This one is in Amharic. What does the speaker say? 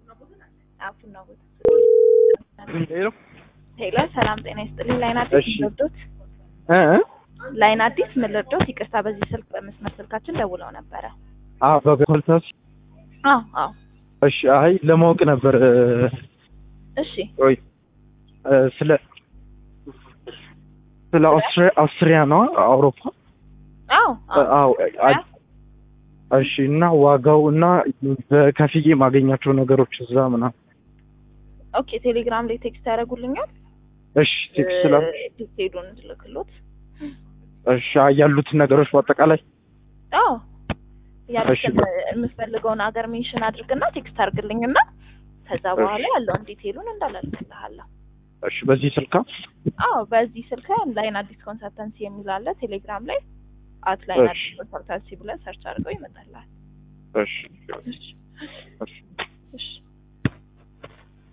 አፉና ቦታ ሄሎ ሄሎ፣ ሰላም ጤና ይስጥልኝ። ላይን አዲስ እሺ። ምን ልርዶት? እ እ? ላይን አዲስ ምን ልርዶት? ይቅርታ፣ በዚህ ስልክ በመስመር ስልካችን ደውለው ነበረ። አዎ በኮልታስ አዎ አዎ፣ እሺ። አይ ለማወቅ ነበር እ፣ እሺ ወይ እ፣ ስለ ስለ አውስትሪያ አውስትሪያ ነው አውሮፓ አዎ እ፣ አዎ አ- እሺ። እና ዋጋው እና በከፍዬ ማገኛቸው ነገሮች እዛ ምናምን ኦኬ። ቴሌግራም ላይ ቴክስት ያደርጉልኛል። እሺ። ቴክስት ስላ ዲቴሉን እንድልክሎት። እሺ። አይ ያሉትን ነገሮች በአጠቃላይ አዎ ያሉትን እሺ። የምትፈልገውን ሀገር ሜንሽን አድርግና ቴክስት አድርግልኝና ከዛ በኋላ ያለውን ዲቴሉን እንዳላልክልሃለሁ። እሺ። በዚህ ስልካ አዎ በዚህ ስልክ ላይን አዲስ ኮንሰልተንሲ የሚል አለ ቴሌግራም ላይ አት ላይን እሺ። አዲስ ኮንሰልተንሲ ብለህ ሰርች አድርገው ይመጣልሃል። እሺ። እሺ